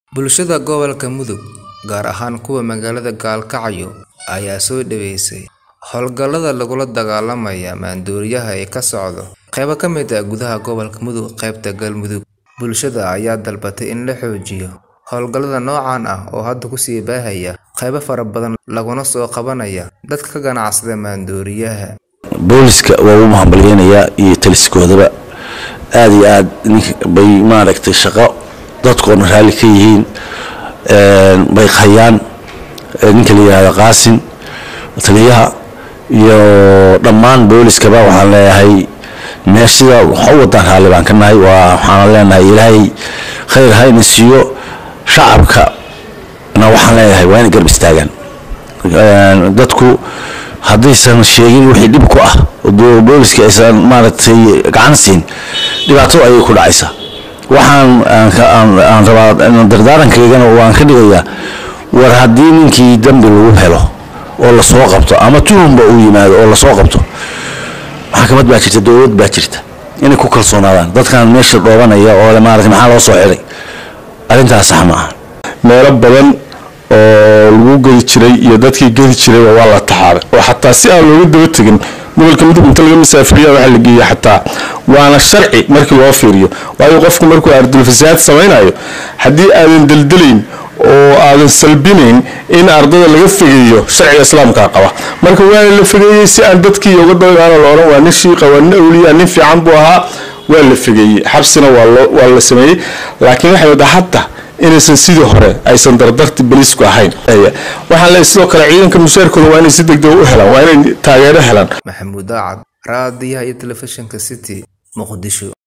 Bulshada gobolka Mudug, gaar ahaan kuwa magaalada Gaalkacyo, ayaa soo dhaweysay hawlgallada lagula dagaallamayo maandooriyaha ee ka socda qaybo ka mid ah gudaha gobolka Mudug qaybta Galmudug. Bulshada ayaa dalbatay in la xoojiyo hawlgallada noocan ah oo hadda ku sii baahaya qaybo fara badan laguna soo qabanayo dadka ka ganacsada maandooriyaha. booliska waa ugu mahadcelinayaa iyo taliskoodaba aad iyo aad bay maaragtay shaqo dadkoona raalli ka yihiin bay hayaan ninka la yihahdo qaasin taliyaha iyo dhammaan booliskaba waxaan leeyahay meeshida waxa u wadaan raalli baan ka nahay waa waxaan leenahay ilaahay khayr ha ina siiyo shacabkana waxaan leeyahay waa inay garab istaagaan dadku haddaysan sheegin wixii dhib ku ah oo booliska aysan maaragtay gacan siin dhibaato ayay ku dhacaysaa waxaan aan rabaa dardaarankayagana waan ka dhigayaa war haddii ninkii dambi lagu helo oo lasoo qabto ama tuhumba uu yimaado oo lasoo qabto maxkamad baa jirta dowlad baa jirta inay ku kalsoonaadaan dadkan meesha dhoobanaya oo le maaragtay maxaa loo soo xiray arrintaas sax ma aha meelo badan oo lagu gedi jiray iyo dadkii gedi jirayba waa la taxaaray oo xataa si aan looga daba tegin gobolka mudug inta laga masaafiriya waxaa la geeya xataa waana sharci markii loo fiiriyo waayo qofku markuu ardulfasaad samaynayo haddii aadan deldelayn oo aadan salbinayn in ardada laga fegeeyo sharciga islaamkaa qaba marka waana la fegeeyey si aan dadkii uga dagaano la odhan waa nin shiiqa waa nin awliya nin fiican buu ahaa waa la fegeeyey xabsina waa la sameeyey laakiin waxay waddaa hadda inaysan sidii hore aysan dardarti balisku ahayn waxaan leeyahay sidoo kale ciidanka mushaarkooda waa inay si degdeg u helaan waa inay taageero helaan Maxamuud Daacad, raadiyaha iyo telefishinka City, Muqdisho.